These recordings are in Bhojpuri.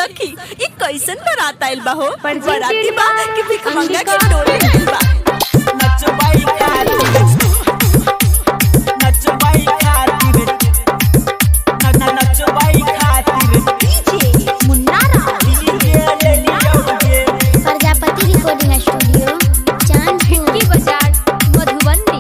सखी ई कैसन बारात आइल बा हो पर जी बाराती बा बा, कि भिखमंगा के अंगिका। टोली आइल बा नचबाई खातिर नचबाई खातिर न- न- नचबाई खातिर डीजे मुन्ना राव डीजे ले लियोगे प्रजापति रिकॉर्डिंग स्टूडियो चांदपुर हिंदी बाजार मधुबनी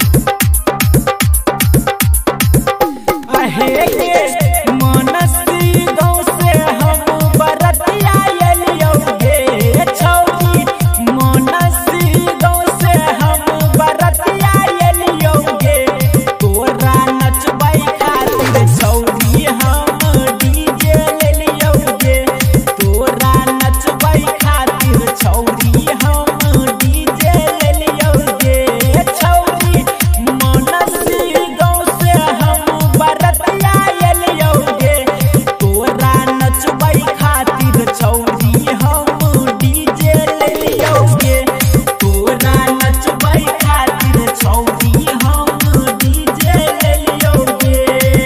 आहे के मनसी गाँव से हम बरतिया एलियोगे छौरी मनसी गाँव से हम बरतिया एलियोगे तोरा नचबाई खातिर छौरी हम डीजे लेलियोगे तोरा नचबाई खातिर छौरी हम डीजे लेलियोगे छौरी मनसी गाँव से हम बरतिया एलियोगे तोरा नचबाई खातिर छौरी हम डीजे लेलियोगे तोरा नचबाई खातिर छौरी हम डीजे लेलियोगे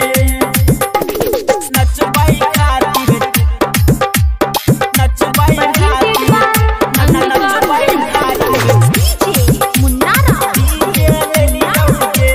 नचबाई खातिर नचबाई खातिर न- न- नचबाई खातिर डीजे मुन्ना राव डीजे लेलियोगे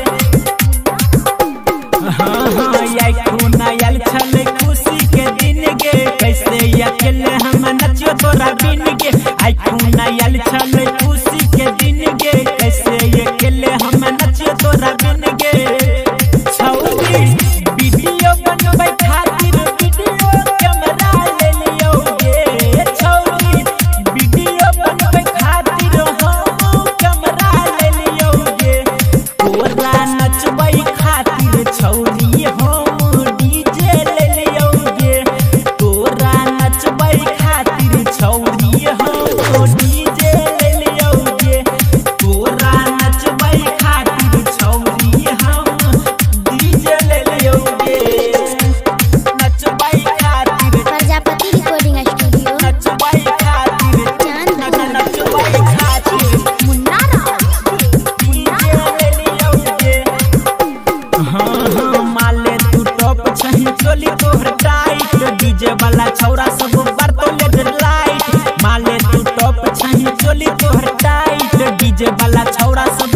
हाँ हाँ याई खून आयल छल खुशी के दिन गे कैसे अकेले हम नचियो तोरा बिन गे आई खून आयल छल खुशी के दिन गे कैसे अकेले हम नचियो तोरा बिन गे छौरी वीडियो बनबै खातिर वीडियो कैमरा ले लियोगे छौरी वीडियो बनबै खातिर हम कैमरा ले लियोगे तोरा नचबै खातिर छौरी हम डीजे ले लियोगे तोरा नचबै खातिर छौरी हम डीजे ले लियोगे तोरा नचबै खातिर छौरी हम डीजे ले लियोगे नचबै खातिर प्रजापति रिकॉर्डिंग स्टूडियो नचबै खातिर चांदपुर नचबै खातिर मुन्ना राव डीजे ले लियोगे हाँ हाँ माले तू टॉप छही चोली तोहर टाइट डीजे वाला छौरा सब बरतो ले लाइट माले तू टॉप छही चोली तोहर टाइट डीजे वाला छौरा सब